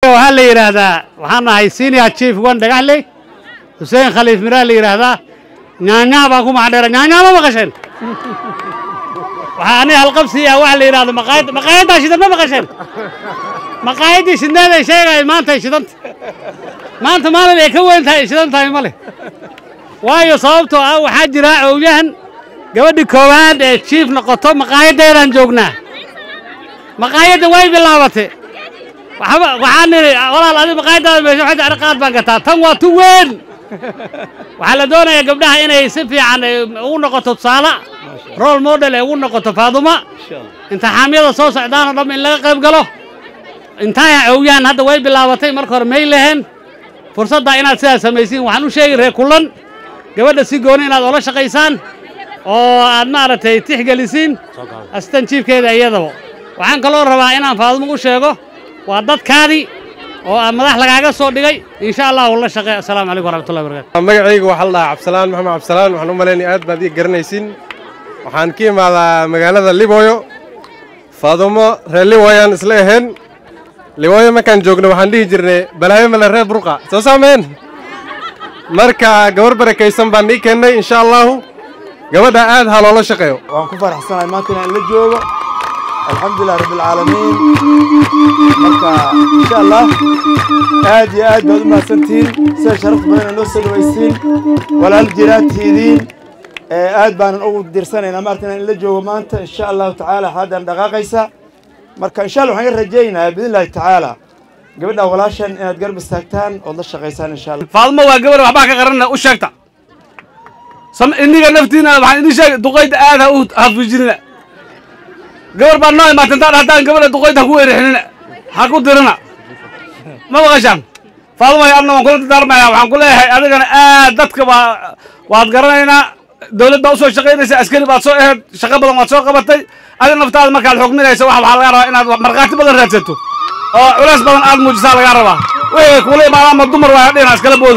waxaa la yidhaahdaa waxaan nahay senior chief wan dhagaxley xuseen khaliif miraa la yidhaahdaa nyaanyaa baan ku macdheera nyaanyaa ma maqasheen waxaa aniga halqabsiya waxa la yidhahdo maqaayad maqaayaddaa shidan ma maqasheen maqaayaddii shidneeday sheegay maantay shidanta maanta maalin ay ka weyn tahay ay shidan tahay ma leh waayo sababtoo ah waxaa jira owyahan gabadhii koowaad ee jiif noqoto maqaayaddeedaan joognaa maqaayadda way bilaabatay waxba waxaan nidhi walaal adi maqaayaddaada meesha waxay tahay qaad baan gataa tan waa tu weyn waxaa la doonayaa gabdhaha inay si fiican ay ugu noqoto tusaale role model ay ugu noqoto faaduma imtixaamyada soo socdaanoo dham in laga qayb galo intaya owyaan hadda way bilaabatay marka hore may leheen fursadda inaad sidaas samaysiin waxaan u sheegi reer kullan gabadha si gooni inaad ola shaqaysaan oo aad maaragtay tixgelisiin asistan jiifkeeda iyadaba waxaan kaloo rabaa inaan faadumo u sheego waa dadkaadii oo aan madax lagaaga soo dhigay insha allah ula shaqey assalaamu calaykum waraxmatullahi wabarakatu magacaygu waxaa la dhahaa cabsalaan maxamed cabsalaan waxaan u malaynaya aad baad ii garanaysiin waxaan ka imaadaa magaalada liboyo faadumo reer liboyaan isla ahayn liboyo markaan joogno waxaan dhihi jirnay balaayo male reer burqa soo saameen marka gabar barakaysan baan ii keennay insha allahu gabadha aad ha loola shaqeeyo waan ku faraxsanahay maanta inaan la joogo alxamdulilah rabbilcaalamiin marka insha allah aad iyo aad baad u mahadsantihiin sida sharaf badan noo soo dhawaysiin walaal jiraadtiidiin aad baanan ugu dirsanaynaa maarta inaan la joogo maanta insha allahu tacaala xaadan dhaqaaqaysa marka insha allah waxaan ka rajaynayaa biidn illahi tacaala gabadha walaashan inaad garab istaagtaan ood la shaqaysaan insha allah faadumo waa gabar waxbaa ka qaranna u sheegta iniga naftiina waxaan idin sheegay duqayda aad ha u hafijinina gabar baa noo imaatantaan haddaan gabadha duqayda ha ku weerixinina ha ku dirina ma maqashaan faadumay adna waan kula dardaarmaya waxaan ku leeyahay adigana aad dadka waa waad garanaynaa dawlad baa usoo shaqaynaysa askari baad soo aheed shaqo badan waad soo qabatay adiga naftaada markaad xukminaysa wax waxaa laga rabaa inaad markhaati badan raadsato oo culays badan aad muujisaa lagaa rabaa wixii kuula imaada ama dumar waa dhina iskala boodi